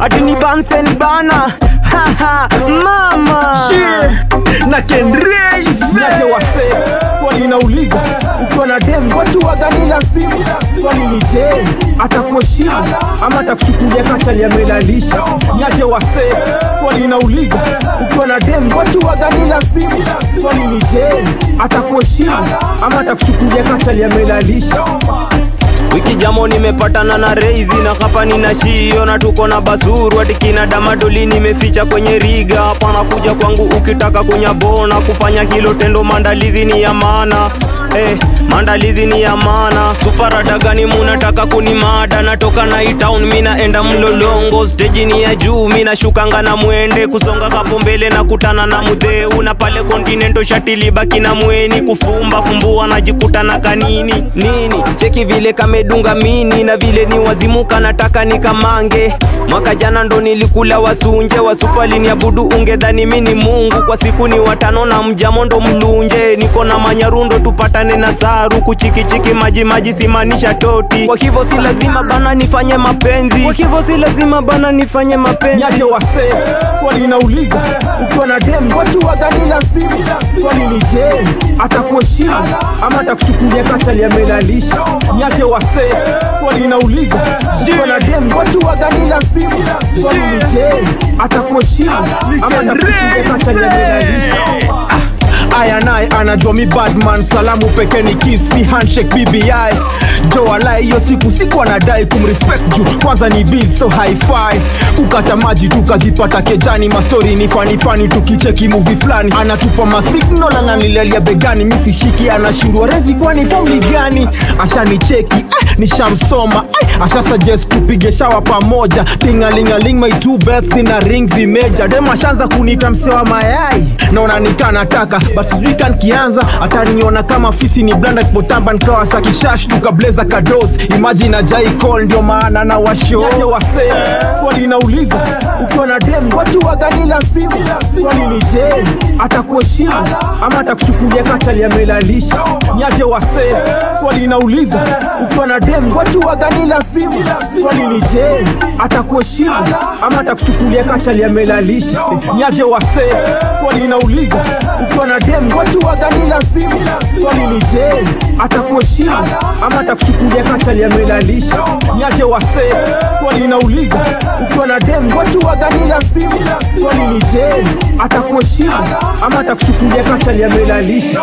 ati ni bansen bana haha mama na kenreis naje wase swali inauliza ukiwa na dem watu wagani la simu swali ni je atakuheshimu ama atakuchukulia kachali amelalisha niaje wase swali inauliza ukiwa na dem watu wagani la simu swali ni je atakuheshimu ama atakuchukulia kachali amelalisha wiki jamo nimepatana na reizi na hapa nina shio na tuko na basuru atikina damadoli nimeficha kwenye riga hapana kuja kwangu ukitaka kunyabona kufanya hilo tendo maandalizi ni ya maana Eh, maandalizi ni ya maana suparada gani munataka kunimada natoka na itown minaenda mlolongo steji ni ya juu minashukanga na mwende kusonga hapo mbele na kutana na mudheu na pale kontinento shatilibaki na mweni kufumba fumbua najikuta na kanini nini cheki vile kamedunga mini na vile ni wazimuka nataka nikamange mwaka jana ndo nilikula wasunje wasupalini abudu ungedhani mini mungu kwa siku ni watano na mjamo ndo mlunje niko na manyarundo tupatane na saru kuchikichiki maji maji simaanisha toti kwa hivyo si lazima bana nifanye mapenzi kwa hivyo si lazima bana nifanye mapenzi niaje wase swali inauliza ukiwa na dem watu wagani la simu swali ni je atakuheshimu ama atakuchukulia kachali amelalisha niaje wase swali inauliza ukiwa na dem watu wagani la simu swali ni je atakuheshimu ama atakuchukulia kachali amelalisha aya naye anajua mi badman salamu peke ni kisi handshake bbi joalai hiyo siku siku anadai kumrespect juu kwanza ni biz so hi-fi kukata maji tukajipata kejani mastori ni fanifani tukicheki muvi fulani anatupa masignal ananilelia begani misishiki anashindwa rezi kwani famli gani ashanicheki ah, nishamsoma ah, asha suggest tupige shawa pamoja tingalingaling my two bells ina ring vimeja dem ashaanza kunita msewa mayai naona nikanataka but sijui kankianza ataniona kama fisi ni blanda kipotamba nkawa sakishash tukableza kados imagine ajai call ndio maana na washo Niaje wase swali inauliza ukiwa na dem watu wagani la simu swali ni je atakuheshimu ama atakuchukulia kachali amelalisha niaje wase swali inauliza ukiwa na dem watu wagani la simu swali ni je atakuheshimu ama atakuchukulia kachali amelalisha niaje wase swali inauliza ukiwa na dem watu wagani la simu swali ni je atakuheshimu ama atakuchukulia kachali amelalisha niaje wase swali inauliza ukiwa na dem watu wagani la simu swali ni je atakuheshimu ama atakuchukulia kachali amelalisha